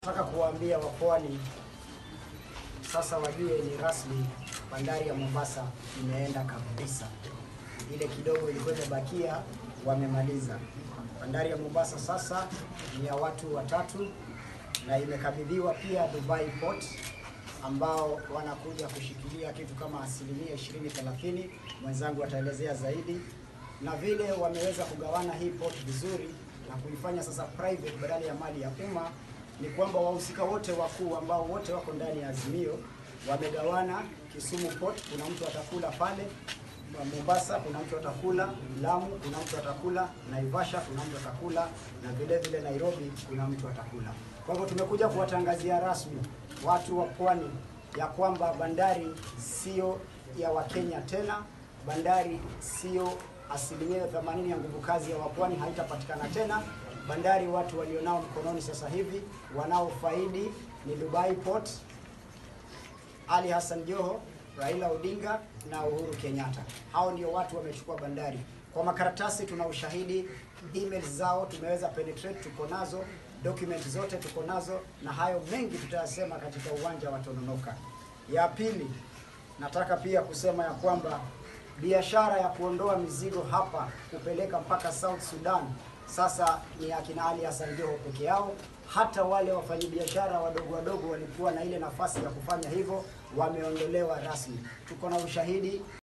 Nataka kuwaambia wapwani sasa wajue ni rasmi, bandari ya Mombasa imeenda kabisa. Ile kidogo ilikuwa imebakia wamemaliza. Bandari ya Mombasa sasa ni ya watu watatu na imekabidhiwa pia Dubai Port ambao wanakuja kushikilia kitu kama asilimia 20 30. Mwenzangu ataelezea zaidi, na vile wameweza kugawana hii port vizuri na kuifanya sasa private badala ya mali ya umma ni kwamba wahusika wote wakuu ambao wote wako ndani ya Azimio wamegawana. Kisumu Port kuna mtu atakula pale, Mombasa kuna mtu atakula, Lamu kuna mtu atakula, Naivasha kuna mtu atakula, na vile vile Nairobi kuna mtu atakula. Kwa hivyo tumekuja kuwatangazia rasmi watu wa pwani ya kwamba bandari sio ya Wakenya tena, bandari sio asilimia 80 ya nguvu kazi ya wapwani haitapatikana tena. Bandari watu walionao mkononi sasa hivi wanaofaidi ni Dubai Port, Ali Hassan Joho, Raila Odinga na Uhuru Kenyatta. Hao ndio watu wamechukua bandari. Kwa makaratasi tuna ushahidi, emails zao tumeweza penetrate, tuko nazo, document zote tuko nazo, na hayo mengi tutayasema katika uwanja wa Tononoka. Ya pili, nataka pia kusema ya kwamba biashara ya kuondoa mizigo hapa kupeleka mpaka South Sudan sasa ni akina Ali Hassan Joho peke yao. Hata wale wafanyabiashara wadogo wadogo walikuwa na ile nafasi ya kufanya hivyo wameondolewa rasmi. Tuko na ushahidi.